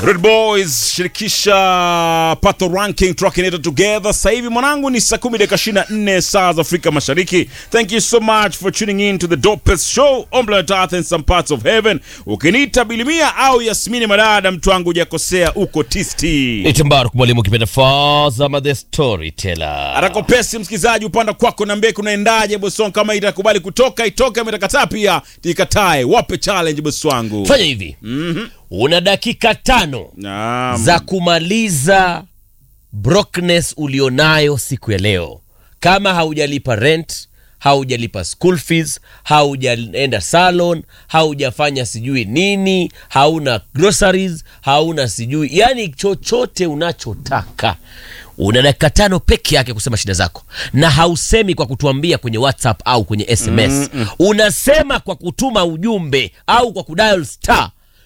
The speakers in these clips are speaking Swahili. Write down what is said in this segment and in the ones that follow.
Red Boys shirikisha Pato Ranking Trucking It Together. Sasa hivi mwanangu ni saa 10 dakika 24 saa za Afrika Mashariki. Thank you so much for tuning in to the dopest show on planet Earth and some parts of heaven. Ukiniita Bilimia au Yasmini Madada, mtu wangu hujakosea, uko tisti. Itambaru mwalimu kipenda Fazama the storyteller. Atakopesi msikilizaji, upanda kwako na mbeki unaendaje boson? Kama itakubali kutoka itoke, ama itakataa pia ikatae. Wape challenge bosi wangu. Fanya hivi. Una dakika tano Naam. za kumaliza brokenness ulionayo siku ya leo. Kama haujalipa rent, haujalipa school fees, haujaenda salon, haujafanya sijui nini, hauna groceries, hauna sijui, yani chochote unachotaka una dakika tano peke yake kusema shida zako, na hausemi kwa kutuambia kwenye WhatsApp au kwenye SMS. Unasema kwa kutuma ujumbe au kwa kudial star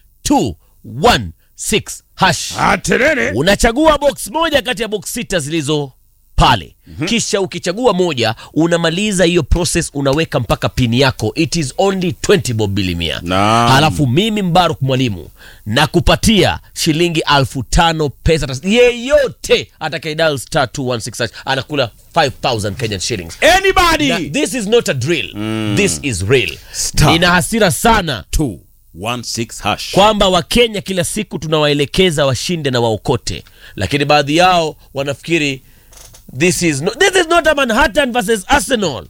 216 hash Aterere. unachagua box moja kati ya box sita zilizo pale kisha ukichagua moja unamaliza hiyo process unaweka mpaka pini yako it is only 20 bob bilimia Naam. halafu mimi mbaruk mwalimu nakupatia shilingi alfu tano pesa tas- yeyote atakaidal star 216 anakula 5000 kenyan shillings Anybody. Na, this is not a drill this is real Star. nina hasira sana 216 hash. kwamba wakenya kila siku tunawaelekeza washinde na waokote lakini baadhi yao wanafikiri this is no, this is not a manhattan versus arsenal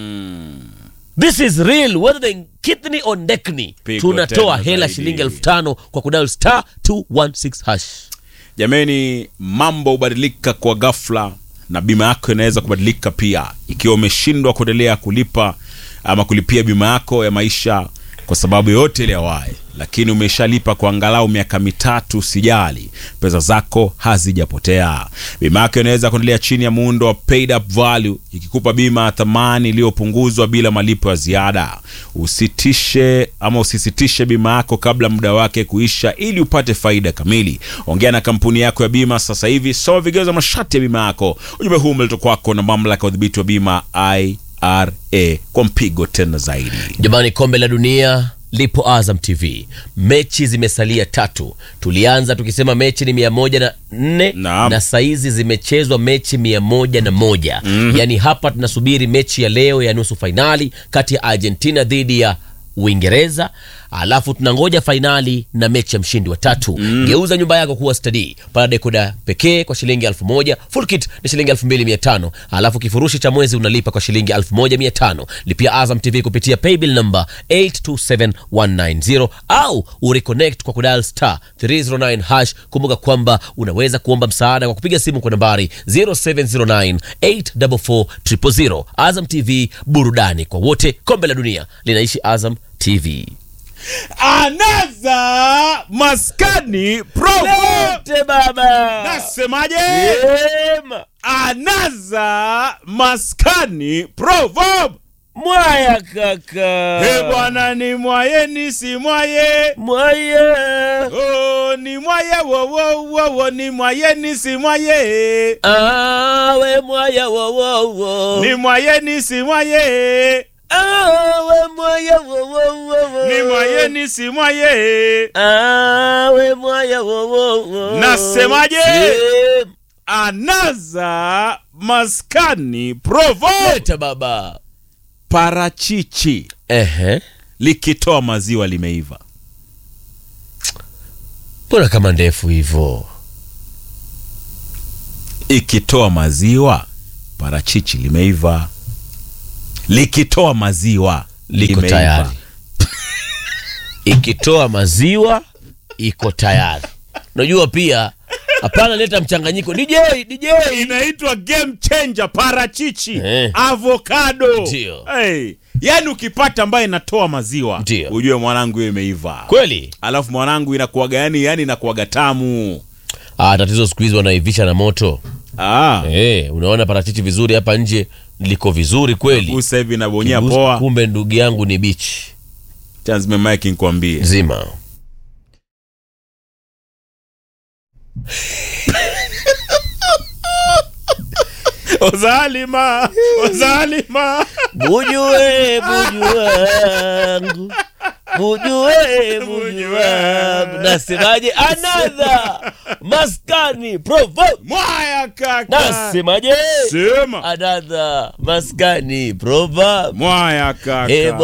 this is real whether they kidney or ndekni Pigo tunatoa tena hela zaidi. shilingi elfu tano kwa kudal star 216 hash Jameni, mambo hubadilika kwa ghafla na bima yako inaweza kubadilika pia, ikiwa umeshindwa kuendelea kulipa ama kulipia bima yako ya maisha kwa sababu yoyote ile awaye, lakini umeshalipa kwa angalau miaka mitatu, sijali, pesa zako hazijapotea. Bima yako inaweza kuendelea chini ya muundo wa paid up value, ikikupa bima ya thamani iliyopunguzwa bila malipo ya ziada. Usitishe ama usisitishe bima yako kabla muda wake kuisha, ili upate faida kamili. Ongea na kampuni yako ya bima sasa hivi, soma vigezo na masharti ya bima yako. Ujumbe huu umeletwa kwako na mamlaka ya udhibiti wa bima IRA kwa mpigo tena zaidi. jamani kombe la dunia lipo azam tv mechi zimesalia tatu tulianza tukisema mechi ni mia moja na nne Naam. na saizi zimechezwa mechi mia moja na moja yaani hapa tunasubiri mechi ya leo ya nusu fainali kati ya argentina dhidi ya uingereza alafu tunangoja fainali na mechi ya mshindi wa tatu geuza nyumba yako kuwa stadi pana dekoda pekee kwa shilingi elfu moja full kit ni shilingi elfu mbili mia tano alafu kifurushi cha mwezi unalipa kwa shilingi elfu moja mia tano lipia azam tv kupitia paybill number 827190 au ureconnect kwa kudal star 309 hash kumbuka kwamba unaweza kuomba msaada kwa kupiga simu kwa nambari 0709 844 azam tv burudani kwa wote kombe la dunia linaishi azam tv Anaza maskani provo. Lete baba Nasemaje? Ema. Anaza maskani proverb. mwaya kaka He bwana ni mwaye ni si mwaye. mwaya Oh, ni mwaye wo wo wo wo ni mwaye ni si mwaye. awe mwaya wowowo Ni mwaye ni si mwaye. awe mwaya wowowo Ni mwaye ni si mwaye. awe mwaya wowowo Nasemaje? Em. Anaza maskani proverb. leta baba Parachichi ehe likitoa maziwa limeiva. mbona kama ndefu hivo ikitoa maziwa parachichi limeiva likitoa maziwa liko limeiva. tayari ikitoa maziwa iko tayari unajua pia hapana leta mchanganyiko dj dj inaitwa game changer parachichi Eh. avocado Ndio. hey. yaani ukipata ambayo inatoa maziwa Ndio. ujue mwanangu hiyo imeiva kweli alafu mwanangu inakuaga yani yani inakuaga tamu ah, tatizo siku hizi wanaivisha na moto ah. eh, unaona parachichi vizuri hapa nje liko vizuri kweli usa hivi nabonyea Kibusu- poa kumbe ndugu yangu ni bichi chanzime mike nkwambie zima ozalima ozalima bujue buju wangu mujue mujue nasemaje another maskani proverb mwaya kaka nasemaje sema another maskani proverb mwaya kaka Eh,